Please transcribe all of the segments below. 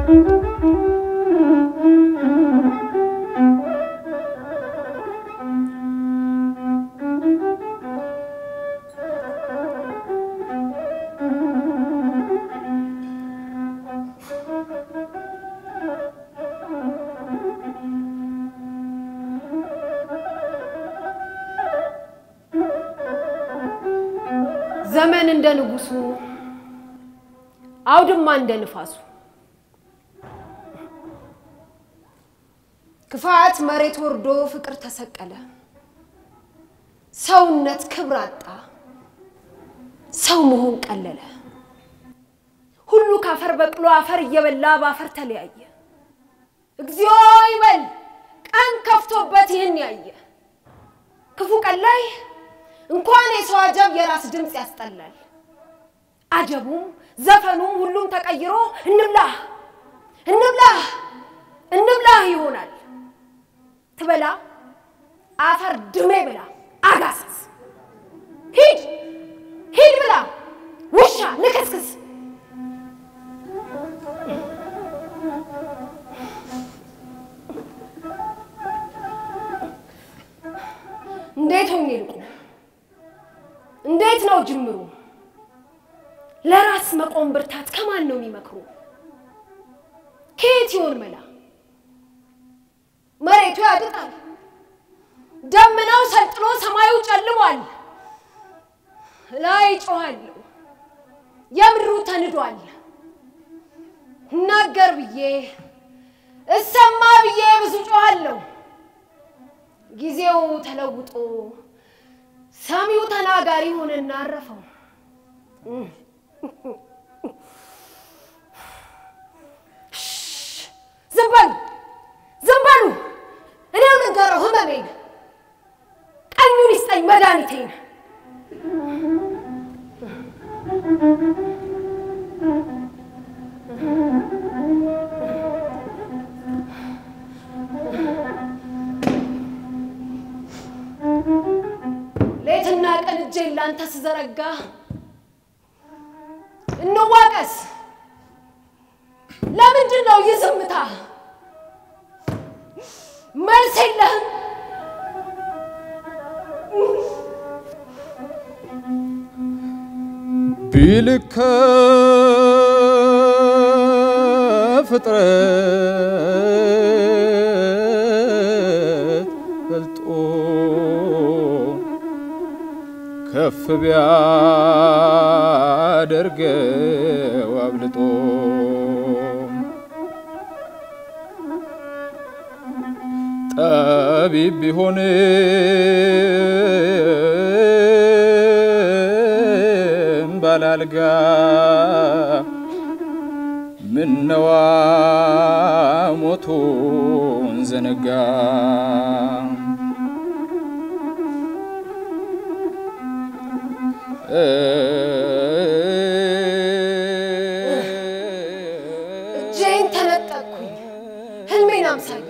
ዘመን እንደ ንጉሱ፣ አውድማ እንደ ንፋሱ፣ ክፋት መሬት ወርዶ ፍቅር ተሰቀለ። ሰውነት ክብር አጣ፣ ሰው መሆን ቀለለ። ሁሉ ካፈር በቅሎ አፈር እየበላ በአፈር ተለያየ። እግዚኦ ይበል ቀን ከፍቶበት ይህን ያየ ክፉ ቀን ላይ እንኳን የሰው አጀብ የራስ ድምፅ ያስጠላል። አጀቡም ዘፈኑም ሁሉም ተቀይሮ እንብላህ እንብላህ እንብላህ ይሆናል። ትበላ አፈር ድሜ ብላ አጋሰስ ሂድ ሂድ ብላ ውሻ ልክስክስ እንዴት ሆኜ ልቁም? እንዴት ነው ጅምሩ? ለራስ መቆም ብርታት ከማን ነው የሚመክሩ? ከየት ይሆን መላ? መሬቱ ያድጣል፣ ደመናው ሰልጥኖ ሰማዩ ጨልሟል። ላይ ጮኋለሁ፣ የምድሩ ተንዷል። እናገር ብዬ እሰማ ብዬ ብዙ ጮኋለሁ። ጊዜው ተለውጦ ሰሚው ተናጋሪ ሆነና አረፈው። ዝም በሉ ዝም በሉ፣ እኔው ልንገረው ህመሜን፣ ቀኙን ይስጠኝ መድኃኒቴን። ሌትና ቀን እጄን ላንተ ስዘረጋ እንዋቀስ። ለምንድን ነው ይህ ዝምታ? መልስ የለህም። ቢልከ ፍጥረት በልጦ ከፍ ቢያደርገው አብልጦ ጠቢብ ቢሆንም ባላልጋ ምነዋ ሞቱን ዘነጋ እጄን ተነጠቅኩኝ ህልሜን አምሳዬ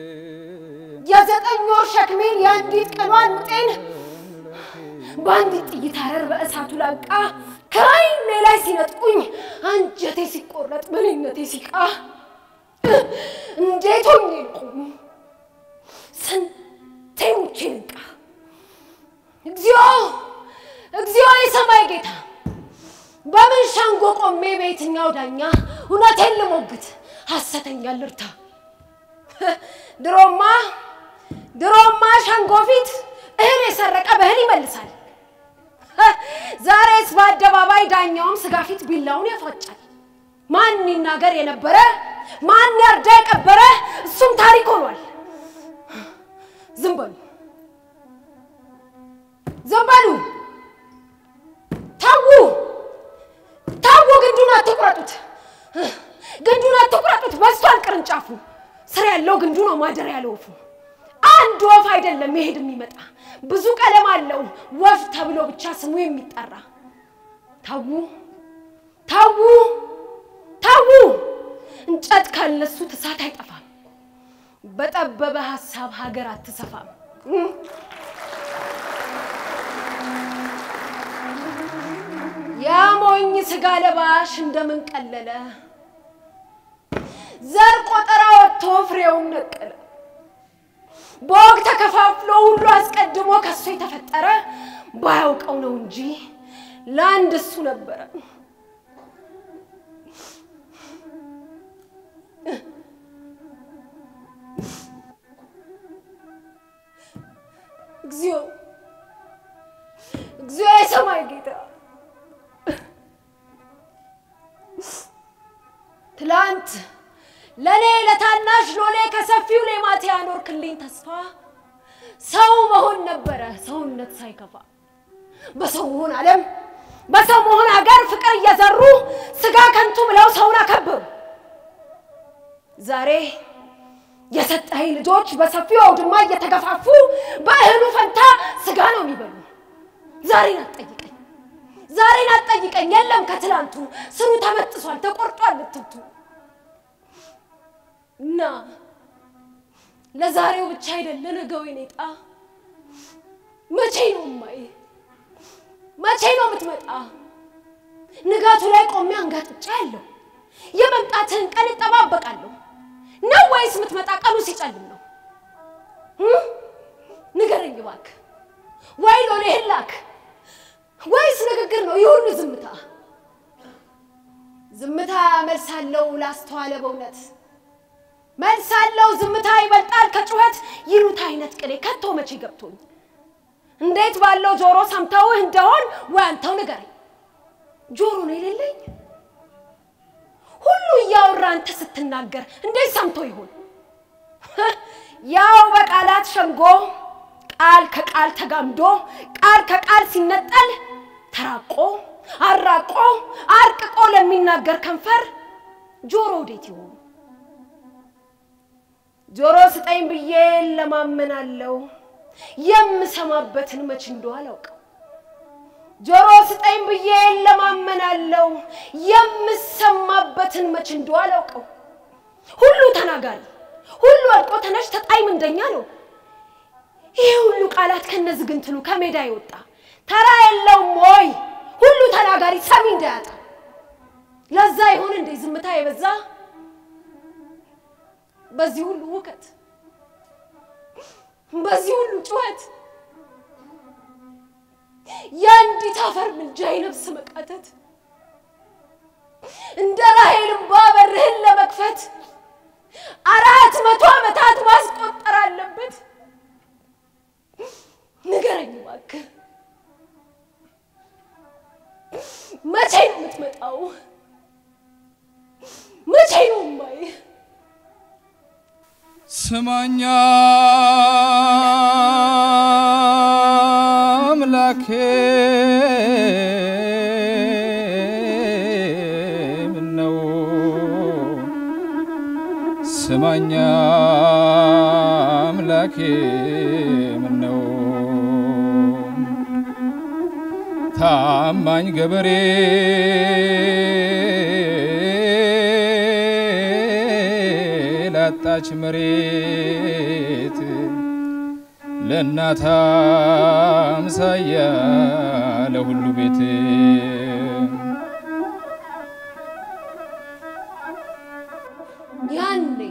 የዘጠኝ ወር ሸክሜን የአንዲት ቀኗን ምጤን በአንዲት ጥይት አረር በእሳቱ ላንቃ ከዓይኔ ላይ ሲነጥቁኝ አንጀቴ ሲቆረጥ በልነቴ ሲቃ እንዴት ሆኜ ልቁም? ስንቴ ሙቼ ልንቃ? እግዚኦ እግዚኦ የሰማይ ጌታ በምን ሸንጎ ቆሜ በየትኛው ዳኛ እውነቴን ልሞግት ሐሰተኛ ልርታ? ድሮማ ድሮማ ሸንጎ ፊት እህል የሰረቀ በእህል ይመልሳል። ዛሬስ በአደባባይ ዳኛውም ስጋ ፊት ቢላውን ያፏጫል። ማን ይናገር የነበረ ማን ያርዳ የቀበረ እሱም ታሪክ ሆኗል። ዝም በሉ ዝም በሉ ተዉ ተዉ፣ ግንዱን አትቁረጡት፣ ግንዱን አትቁረጡት። በስቷል ቅርንጫፉ፣ ስር ያለው ግንዱ ነው ማደር ያለው ወፉ። አንድ ወፍ አይደለም መሄድ የሚመጣ ብዙ ቀለም አለው ወፍ ተብሎ ብቻ ስሙ የሚጠራ። ተዉ ተዉ ተዉ፣ እንጨት ካለሱት እሳት አይጠፋም። በጠበበ ሀሳብ ሀገር አትሰፋም። ያ ሞኝ ስጋ ለባሽ እንደምን ቀለለ ዘር ቆጠራ ወጥቶ ፍሬውን ነቀለ። በወግ ተከፋፍሎ ሁሉ አስቀድሞ ከሱ የተፈጠረ ባያውቀው ነው እንጂ ለአንድ እሱ ነበረ። እግዚኦ እግዚኦ የሰማይ ጌታ ትላንት ለእኔ ለታናሽ ሎሌ ከሰፊው ሌማት ያኖርክልኝ ተስፋ ሰው መሆን ነበረ ሰውነት ሳይከፋ በሰው መሆን ዓለም በሰው መሆን ሀገር ፍቅር እየዘሩ ስጋ ከንቱ ብለው ሰውን አከበሩ። ዛሬ የሰጠኸኝ ልጆች በሰፊው አውድማ እየተገፋፉ በእህሉ ፈንታ ስጋ ነው የሚበሉ። ዛሬን አትጠይቀኝ፣ ዛሬን አትጠይቀኝ። የለም ከትላንቱ ስሩ ተበጥሷል፣ ተቆርጧል ልትብቱ እና ለዛሬው ብቻ አይደለ ነገው የኔጣ መቼ ነው ማይ መቼ ነው የምትመጣ? ንጋቱ ላይ ቆሜ አንጋጥጫ ያለው የመምጣትህን ቀን እጠባበቃለሁ ነው ወይስ የምትመጣ ቀኑ ሲጨልም ነው? ንገረኝ እባክህ። ወይ ሎሌህን ላክ ወይስ ንግግር ነው ይህ ሁሉ ዝምታ? ዝምታ መልስ አለው ላስተዋለ በእውነት መልስ አለው ዝምታ ይበልጣል ከጩኸት ይሉት አይነት ቅኔ ከቶ መቼ ገብቶኝ እንዴት ባለው ጆሮ ሰምተውህ እንደሆን ወይ አንተው ንገረኝ። ጆሮ ነው የሌለኝ ሁሉ እያወራ አንተ ስትናገር እንዴት ሰምቶ ይሆን? ያው በቃላት ሸንጎ ቃል ከቃል ተጋምዶ ቃል ከቃል ሲነጠል ተራቆ አራቆ አርቅቆ ለሚናገር ከንፈር ጆሮ ወዴት ይሆን? ጆሮ ስጠኝ ብዬ ለማመናለው የምሰማበትን መች እንደው አላውቀው። ጆሮ ስጠኝ ብዬ ለማመናለው የምሰማበትን መች እንደው አላውቀው። ሁሉ ተናጋሪ ሁሉ አልቆ ተነሽ ተጣይ ምንደኛ ነው። ይሄ ሁሉ ቃላት ከነዝግንትሉ ከሜዳ የወጣ ተራ የለውም ወይ? ሁሉ ተናጋሪ ሰሚ እንዳያጣ ለዛ ይሆን እንዴ ዝምታ የበዛ በዚህ ሁሉ ውከት በዚህ ሁሉ ጩኸት የአንዲት አፈር ምልጃ የነፍስ መቃተት እንደ ራሔል እንባ በርህን ለመክፈት አራት መቶ ዓመታት ማስቆጠር አለበት። ንገረኝ እባክህ መቼ ነው የምትመጣው? መቼ ነው እማዬ? ስማኛ አምላኬ ምነው ስማኛ አምላኬ ምነው ታማኝ ገበሬ ላጣች መሬት ለእናት አምሳያ ለሁሉ ቤት ያኔ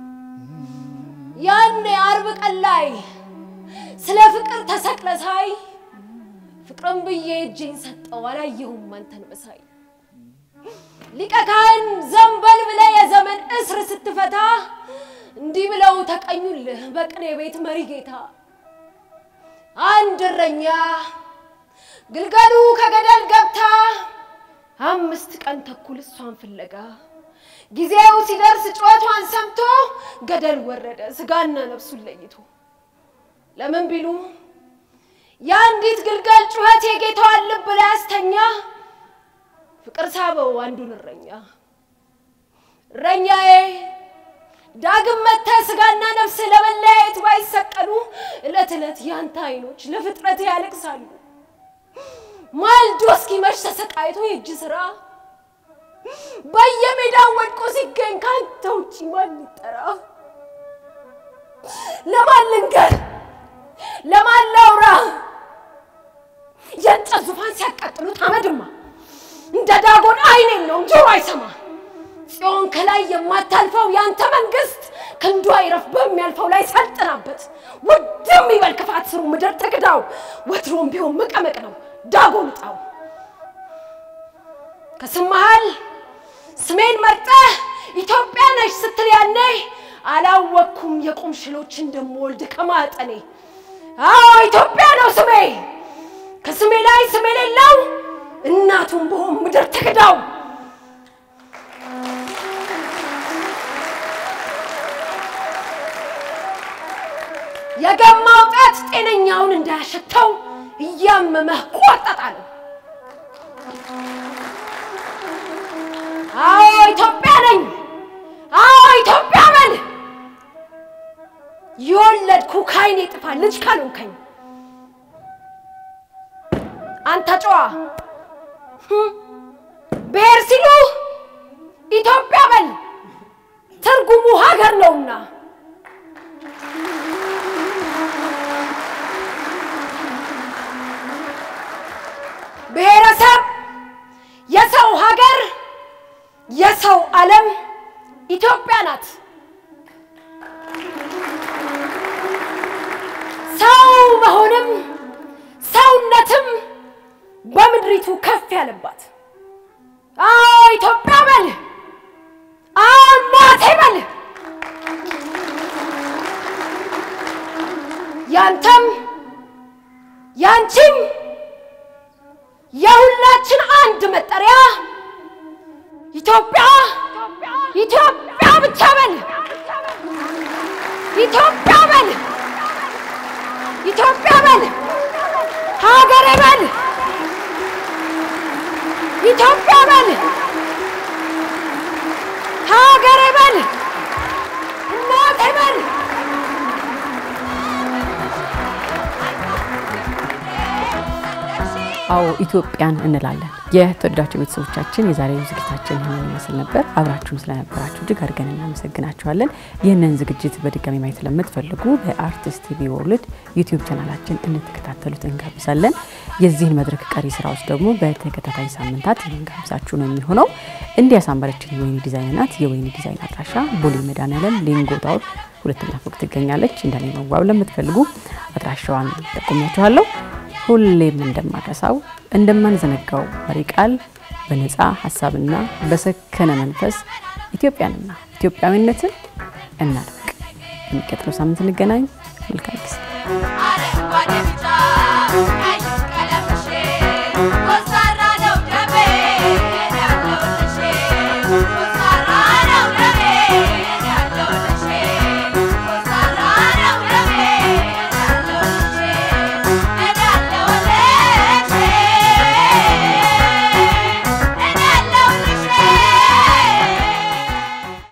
ያኔ አርብ ቀን ላይ ስለ ፍቅር ተሰቅለ ሳይ ፍቅርን ብዬ እጄን ሰጠው አላየሁም አንተን መሳይ ሊቀ ካህን ዘንበል ብለ የዘመን እስር ስትፈታ እንዲህ ብለው ተቀኙልህ በቅኔ ቤት መሪ ጌታ አንድ እረኛ ግልገሉ ከገደል ገብታ አምስት ቀን ተኩል እሷን ፍለጋ ጊዜው ሲደርስ ጩኸቷን ሰምቶ ገደል ወረደ ስጋና ነፍሱን ለይቶ። ለምን ቢሉ የአንዲት ግልገል ጩኸት የጌታዋን ልብ ላይ አስተኛ። ፍቅር ሳበው አንዱን እረኛ እረኛዬ ዳግም መጥተህ ስጋና ነፍስ ለመለያየት ባይሰቀሉ ዕለት ዕለት ያንተ አይኖች ለፍጥረት ያለቅሳሉ። ማልዶ እስኪመሽ ተሰቃይቶ የእጅ ስራ በየሜዳው ወድቆ ሲገኝ ከአንተ ውጪ ማን ይጠራ? ለማን ልንገር? ለማን ላውራ? የእንጨት ዙፋን ሲያቃጥሉት አመድማ እንደ ዳጎን አይን የለውም ጆሮ አይሰማ። ጽዮን ጽዮን ከላይ የማታልፈው ያንተ መንግስት ክንዷ ይረፍ በሚያልፈው ላይ ሰልጥናበት ውድም ይበል ክፋት ስሩ ምድር ትክዳው ወትሮም ቢሆን መቀመቅ ነው ዳጎን ጣው ከስም መሃል ስሜን መርጠህ ኢትዮጵያ ነሽ ስትል ያኔ አላወቅኩም የቁም ሽሎች እንደምወልድ ከማጠኔ አዎ ኢትዮጵያ ነው ስሜ ከስሜ ላይ ስም የሌለው እናቱን ብሆን ምድር ትክዳው የገማው ጣት ጤነኛውን እንዳያሸተው እያመመህ ቆጠጣለሁ። አዎ ኢትዮጵያ ነኝ። አዎ ኢትዮጵያ በል የወለድኩ ካይኔ ጥፋ ልጅ ካልሆንከኝ አንተ ጨዋ ብሔር ሲሉ ኢትዮጵያ በል ትርጉሙ ሀገር ነውና ብሔረሰብ የሰው ሀገር የሰው ዓለም ኢትዮጵያ ናት። ሰው መሆንም ሰውነትም በምድሪቱ ከፍ ያለባት አዎ ኢትዮጵያ በል አማቴ በል ያንተም ያንቺም የሁላችን አንድ መጠሪያ ኢትዮጵያ ኢትዮጵያ ብቻ በል ኢትዮጵያ በል ኢትዮጵያ በል ሀገሬ በል ኢትዮጵያ በል ሀገሬ በል እናቴ በል አዎ ኢትዮጵያን እንላለን። የተወደዳችሁ ቤተሰቦቻችን የዛሬው ዝግጅታችን ይህንን ይመስል ነበር። አብራችሁን ስለነበራችሁ እጅግ አድርገን እናመሰግናችኋለን። ይህንን ዝግጅት በድጋሚ ማየት ለምትፈልጉ በአርቲስት ቲቪ ወርልድ ዩቲዩብ ቻናላችን እንድትከታተሉት እንጋብዛለን። የዚህን መድረክ ቀሪ ስራዎች ደግሞ በተከታታይ ሳምንታት የምንጋብዛችሁ ነው የሚሆነው። እንዲህ ያሳመረችን የወይኒ ዲዛይን ናት። የወይኒ ዲዛይን አድራሻ ቦሌ መድኃኔዓለም ሌንጎ ታወር ሁለተኛ ፎቅ ትገኛለች። እንደኔ መዋብ ለምትፈልጉ አድራሻዋን ጠቁሚያችኋለሁ። ሁሌም እንደማረሳው እንደማንዘነጋው መሪ ቃል በነፃ ሀሳብና በሰከነ መንፈስ ኢትዮጵያንና ኢትዮጵያዊነትን እናድምቅ። የሚቀጥለው ሳምንት እንገናኝ። መልካም ጊዜ። አረንጓዴ ቢጫ